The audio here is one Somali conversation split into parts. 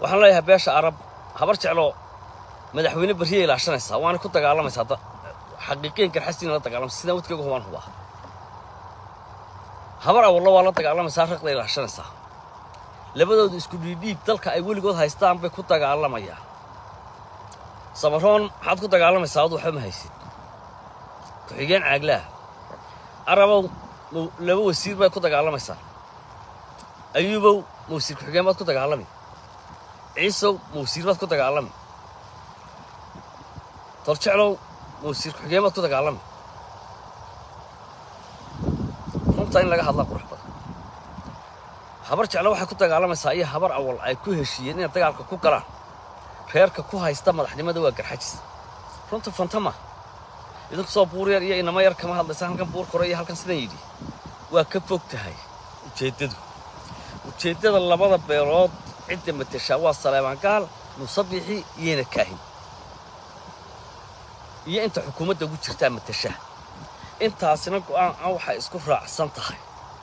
waxaan leeyahay beesha arab habar jeclo madaxweyne berriyay ilaashanaysaa waana ku dagaalamaysaa da- xaqiiqiyan garxasiina la dagaalamaysa sidaan wadkayga hubaan hubaa habar awallo waa la dagaalamaysaa raqda ilaashanaysaa labadoodu isku dhiidhiib dalka ay weligood haystaan bay ku dagaalamayaan samaroon maxaad ku dagaalamaysaa adu waxba ma haysid ku-xigeen caaglaha arabow ma- laba wasiir baad ku dagaalamaysaa ayuubow ma wasiir ku-xigeen baad ku dagaalami ciisow ma wasiir baad ku dagaalami torjeclow ma wasiir ku-xigeen baad ku dagaalami runta in laga hadlaa qurux badan habar jeclo waxay ku dagaalamaysaa iyo habar awal ay ku heshiiyeen inay dagaalka ku galaan reerka ku haysta madaxnimada waa garxajis runta fantama idinku soo buur yar iyo inama yar kama hadlaysa halkan buur kore iyo halkan sidan yidhi waa ka fog tahay ujeeddadu ujeeddada labada beelood cidda mateshaa waa saleebaan gaal musabixi iyona kaahin iyo inta xukuumadda ugu jirtaa mateshaa intaasina go'aan ah waxay isku raacsan tahay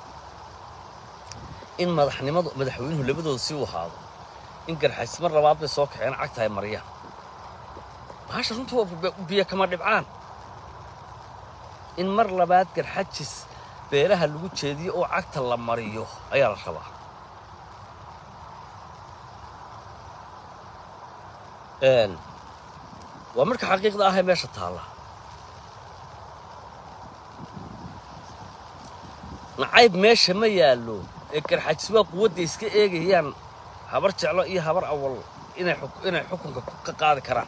in madaxnimadu madaxweynuhu labadooda si u ahaado in garxajis mar labaad bay soo kaceen cagta ay mariyaan bahasha runtu waa bi- biyo kama dhibcaan in mar labaad garxajis beelaha lagu jeediyo oo cagta la mariyo ayaa la rabaa Een, waa marka xaqiiqda ah ee meesha taalla nacayb meesha ma yaallo ee garxajis waa quwadda iska eegayaan habar jeclo iyo habar awal inay xuk- inay xukunka ku- ka qaadi karaan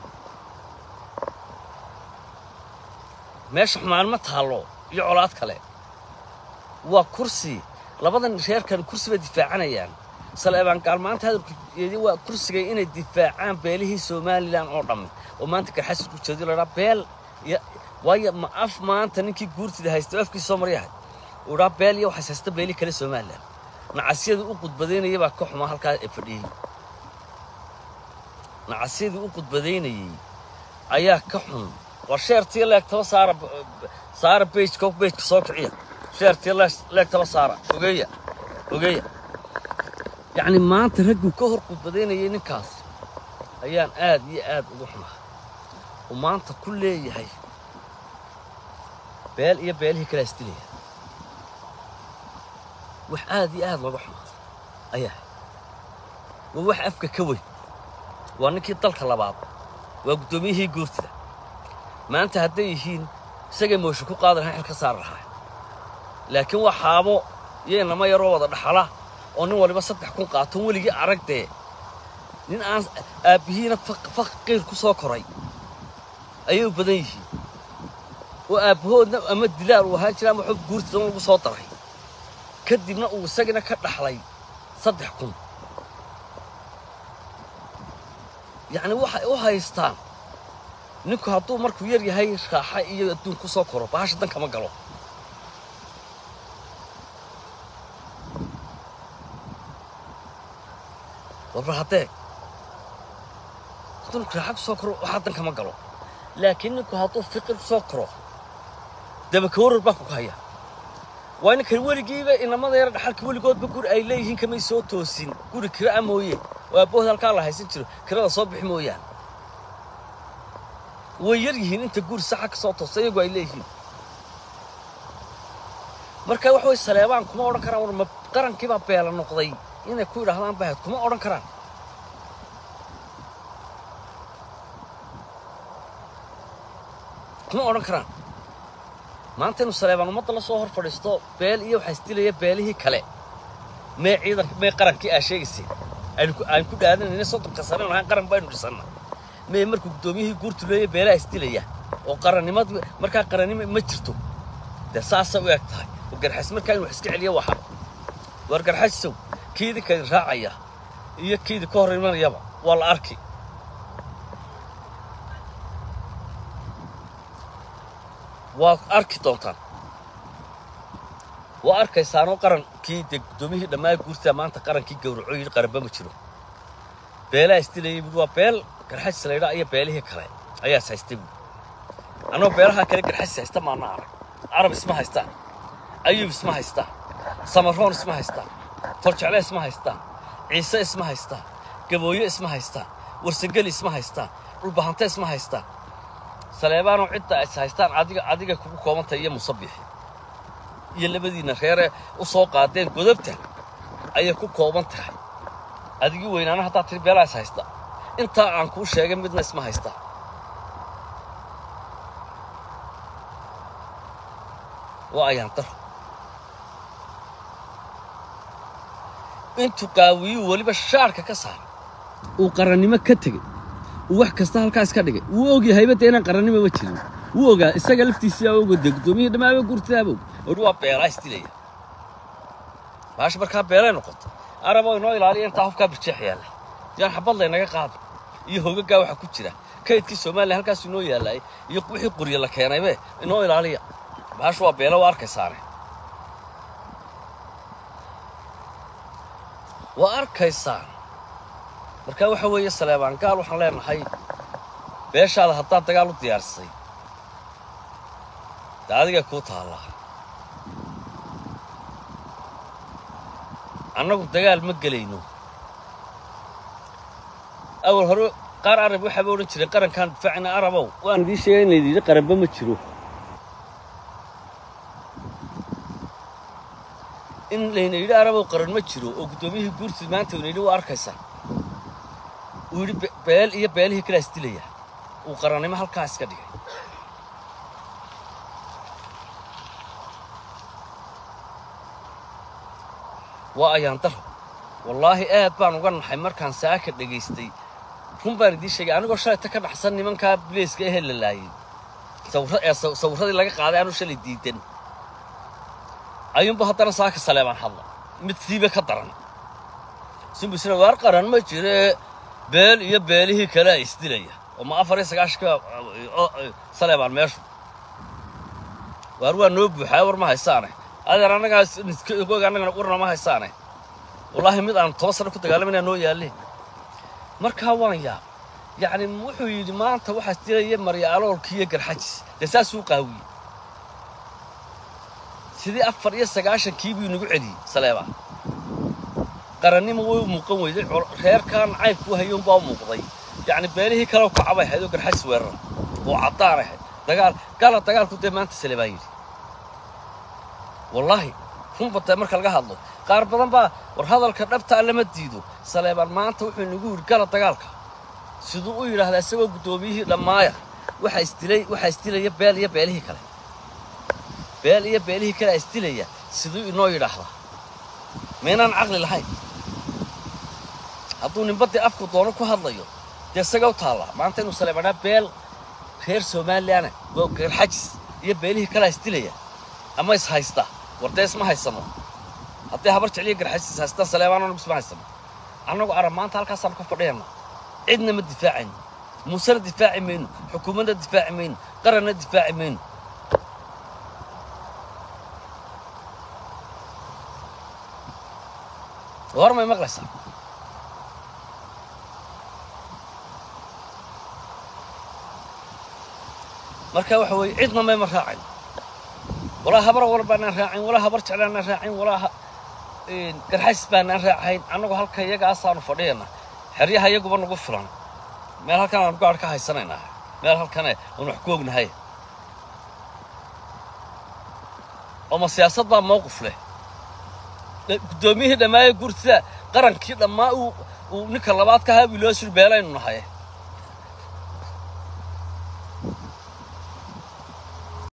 meesha xumaan ma taallo iyo colaad kale waa kursi labadan reerkan kursi bay difaacanayaan saleebaan gaal maanta hadalkeedii waa kursigay inay difaacaan beelihii somalilan oo dhammi oo maanta garxajis ku jeediyo la dhaa beel ya- waayo ma af maanta ninkii guurtida haysta oo afkiisa soo maryahay uu dhaa beel iyo waxays haysta beelihii kale somalilan nacasyadii u qudbadaynaya baa ka xumaa halkaa ee fadhiyey nacasyadii u qudbadaynayey ayaa ka xun war sheertii leegtaba saara saara bejka bejka soo kiciya sheertii leeg- leegtaba saara ogeeya ogeeya yacni maanta ragguu ka hor qudbadaynayay ninkaas ayaan aad iyo aad ugu xumaa oo maanta ku leeyahay beel iyo beelihii kala isdilaya wax aad iyo aad looga xumaado ayaa waa wax afka ka weyn waa ninkii dalka labaad waa guddoomiyihii guurtida maanta hadday yihiin isagay moosho ku qaadi lahaa xil ka saari lahaa laakiin waa xaabo iyo inama yaroo wada dhaxala oo nin waliba saddex kun qaato weligii aragdee nin aan aabbihiina faq- faqiir ku soo koray ayay u badan yihiin oo aabbahoodna ama dilaal uu ahaan jira ama xog guurtida un lagu soo daray kadibna uu isagina ka dhaxlay saddex kun yacni waxay u haystaan ninku hadduu markuu yar yahay raaxa iyo adduun ku soo koro bahasha dan kama galo warbar haddee hadduu ninku raaxa ku soo koro waxaa dan kama galo laakiin ninku hadduu fiqir ku soo koro dabakawarar baa ku haya waa ninkan weligiiba inamada yara dhaxalka weligoodba guri ay leeyihiin kamay soo toosin guri kira a mooye oo aabbahood halkaa la haysan jiro kirada soo bixi mooyaan way yar yihiin inta guri saxa ka soo toosta iyagu ay leeyihiin marka wax way saleebaan kuma odhan karaan war ma qarankiibaa beela noqday inay ku yidhaahdaan bahayd kuma odhan karaan kuma odhan karaan maanta inuu saleebaan ummadda la soo hor fadhiisto beel iyo waxaa isdilaya beelihii kale mee ciidanka mee qarankii aa sheegaysay aynu ku- aan ku dhaadanayna soddonka sane lahaan qaran baynu dhisanna mee markuu guddoomiyihii guurtu leeya beelaha isdilaya oo qarannimad markaa qarannimo ma jirto dee saasa u eg tahay oo garxas markaa inuu wax iska celiyo waxa war garxasow kii idinka idin raacaya iyo kii idinka hor imanayaba waa la arki waa arki doontaan waa arkaysaanoo qarankii dee guddoomiyihii dhammaa guurtaa maanta qarankii gowraco yidhi qaranba ma jiro beelaha isdilayay buui waa beel garxajis laydhaa iyo beelihii kale ayaa is haystay buui annagoo beelaha kale garxajis haysta maana arag carab isma haystaan ayuub isma haystaan samaroon isma haystaan toljecle isma haystaan ciise isma haystaan gabooye isma haystaan warsangeli isma haystaan dhulbahante isma haystaan saleebaanoo cidda is haystaan adiga adiga kugu koobantahay iyo musabixi iyo labadiinna reeree u soo qaadeen godobta ayay ku kooban tahay adigii weynaana haddaad tiri beelaa is haysta intaa aan kuu sheegay midna isma haystaa waa ayaan daro intuu qaawiyuu weliba shaarka ka saaray uu qarannimo ka tegey uu wax kasta halkaas ka dhigay wuu ogyahayba dee inaan qarannimo ma jirin wuu ogaa isaga laftiisiaa ogo dee guddoomiyihii dhammaaba guurtadaaba og odhi waa beelaa isdilaya baash markaa beelay noqoto araboo inoo ilaaliya intaa hubkaa birjeex yaalla yaan xabad laynaga qaado iyo hogaggaa waxaa ku jira kaydkii soomaaliya halkaas inoo yaallay iyo wixii qurye la keenaybe inoo ilaaliya baash waa beelo waa arkaysaane waa arkaysaan markaa waxa weeye saleebaan gaal waxaan leenahay beeshaada haddaad dagaal u diyaarsay dee adigay kuu taallaa annagu dagaal ma gelayno awal hore qaar arab waxaaba odhan jiray qarankaan difaacina arabow waan idiin sheegay in laydin yidhi qaranba ma jiro in layna yidhi arabow qaran ma jiro oo guddoomiyihii guurtid maanta ina yidhi waa arkaysaa uu yidhi beel iyo beelihii kalaa isdilaya uu qarannimo halkaa iska dhigay waa ayaan daro wallaahi aad baan uga naxay markaan saaka dhegaystay run baan idiin sheegay anigoo shalayta ka dhaxsan nimankaa bileyska ehee la laayay ee sawirradii laga qaaday aanu shalay diidan ayuunba haddana saaka saleebaan hadla mid siiba ka daran simbisna waar qaran ma jire beel iyo beelihii kalea isdilaya oo ma afar iyo sagaashanka saleebaan meeshu waar waa noo buuxaa war ma haysaane adeer annagaa og annagana warna ma haysaane wallaahi mid aan toban sano ku dagaalamayna noo yaalle markaa waan yaab yacni wuxuu yidhi maanta waxaa isdilaya marya aloolkii iyo garxajis dee saasuu qaawiyey sidii afar iyo sagaashankii buu inagu celiyey saleebaa qarannimo way u muuqan weyday reerkan caybku hayuunbaa u muuqday yacni beelihii kale kacabay ahayd oo garxajis weerara oo caddaan ahayd dagaal gaala dagaalku dee maanta saleebaa yidhi wallaahi runbata marka laga hadlo qaar badan baa war hadalka dhabtaa lama diido saleebaan maanta wuxuu inagu yidhi gala dagaalka siduu u yidhaahdaa isagoo guddoomiyihii dhammaaya waxaa isdilay waxaa isdilaya beel iyo beelihii kale beel iyo beelihii kalea isdilaya siduu inoo yidhaahdaa maynaan caqli lahayn hadduu ninbaddii afku doono ku hadlayo dee isaga u taallaa maanta inuu saleebanaa beel reer somaliana oo garxajis iyo beelihii kalea isdilaya ama is haysta war dee isma haysano hadday habar jecliyo garxajis is haystaan saleebaananu isma haysano annagu arab maanta halkaasaanu ka fadhiyana cidna ma difaacayno muusena difaaci mayno xukuumadna difaaci mayno qaranna difaaci mayno war may maqlaysaa marka waxa weeye cidna mayma raacin walaa habar war baanaan raacin walaa habar jeclaanaan raacin walaa garxays baanaan raacayn annagu halka iyagaasaanu fadhiyana xeryaha iyaguba nagu filan meel halkan aanu gaadh ka haysanaynaa meel halkane aanu wax ku ognahay ooma siyaasad baa mawqif leh guddoomiyihii dhammaaye gurtida qarankii dhammaa uu uu ninka labaad ka ahaa buu loo suri beelaynu nahay